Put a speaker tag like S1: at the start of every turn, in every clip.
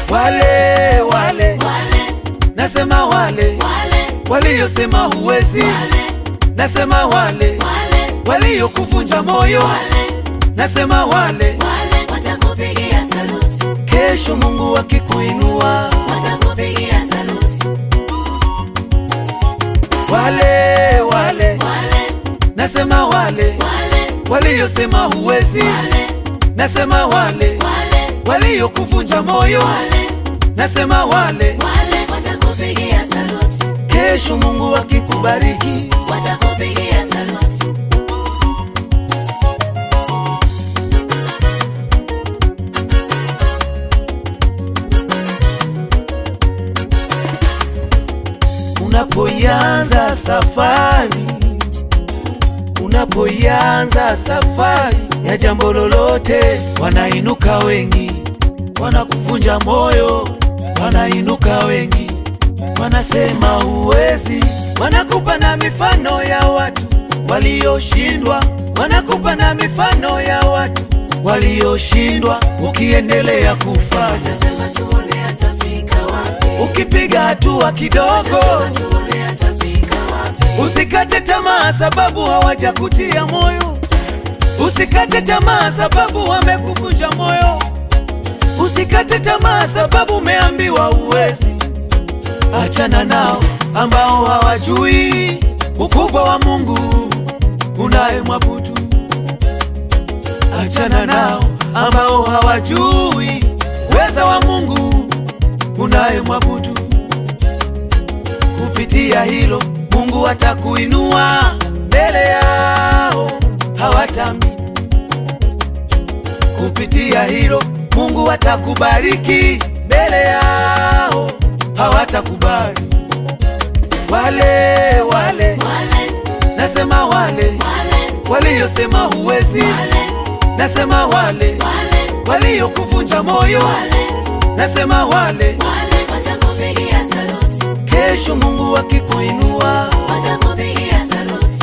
S1: wale wale
S2: wale
S1: nasema wale
S2: wale
S1: waliosema huwezi
S2: wale
S1: nasema wale
S2: wale
S1: waliokuvunja moyo
S2: wale
S1: nasema wale
S2: wale watakupigia saluti
S1: kesho mungu akikuinua
S2: watakupigia saluti
S1: wale wale
S2: wale
S1: nasema wale
S2: wale
S1: waliosema huwezi
S2: wale
S1: nasema wale
S2: wale
S1: waliokuvunja moyo
S2: wale
S1: nasema wale
S2: wale watakupigia saluti
S1: kesho mungu akikubariki
S2: watakupigia saluti
S1: unapoianza safari unapoianza safari ya jambo lolote wanainuka wengi wanakuvunja moyo wanainuka wengi wanasema huwezi wanakupa na mifano ya watu walioshindwa wanakupa na mifano ya watu walioshindwa ukiendelea kufanya
S2: sema tuone atafika wapi
S1: ukipiga hatua kidogo
S2: sema tuone atafika wapi
S1: Usikate tamaa sababu hawajakutia moyo. Usikate tamaa sababu wamekuvunja moyo. Usikate tamaa sababu umeambiwa uwezi. Achana nao ambao hawajui ukubwa wa Mungu unayemwabudu. Achana nao ambao hawajui uweza wa Mungu unayemwabudu kupitia hilo mungu atakuinua mbele yao hawatamini kupitia hilo mungu atakubariki mbele yao hawatakubali wale wale
S2: wale
S1: nasema wale
S2: wale
S1: waliosema huwezi
S2: wale
S1: nasema wale
S2: wale
S1: waliokuvunja moyo
S2: wale
S1: nasema wale
S2: wale watakupigia saluti
S1: kesho mungu akikuinua
S2: watakupigia saluti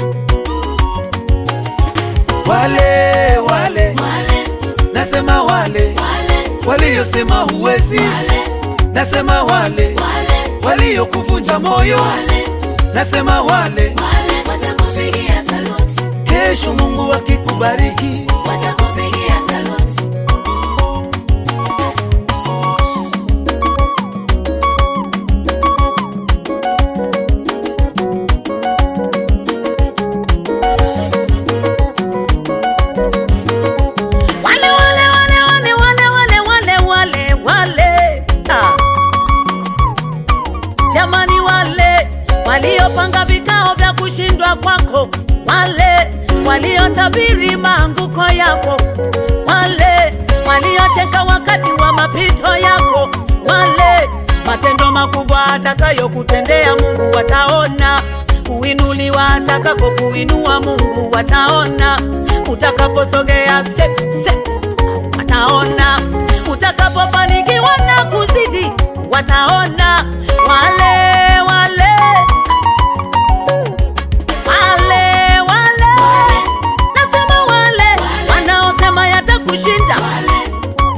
S1: wale wale
S2: wale
S1: nasema wale
S2: wale
S1: waliosema huwezi
S2: wale
S1: nasema wale
S2: wale
S1: waliokuvunja moyo
S2: wale
S1: nasema wale
S2: wale watakupigia saluti
S1: kesho mungu akikubariki
S2: watakupigia saluti
S3: wale wale wale wale wale wale wale wale wale ah. jamani wale waliopanga vikao vya kushindwa kwako wale waliotabiri maanguko yako wale waliocheka wakati wa mapito yako wale matendo makubwa atakayokutendea mungu wataona kuinuliwa atakako kuinua mungu wataona utakaposogea step, step wataona utakapofanikiwa na kuzidi wataona wale wale wale wale nasema wale wanaosema yatakushinda
S2: wale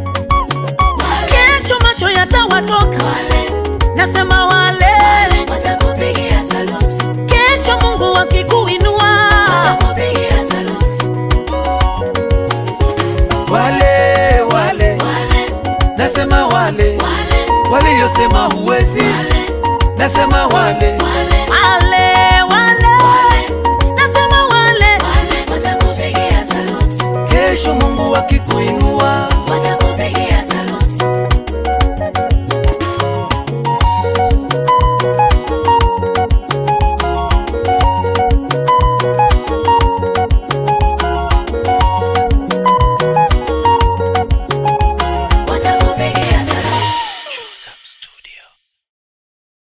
S3: kesho macho yatawatoka
S2: wale
S3: nasema wale
S2: watakupigia saluti
S3: kesho mungu akikuinua
S2: watakupigia saluti
S1: wale wale
S2: wale
S1: nasema wale
S2: wale
S1: waliosema huwezi
S2: wale
S1: nasema wale
S2: wale
S3: wale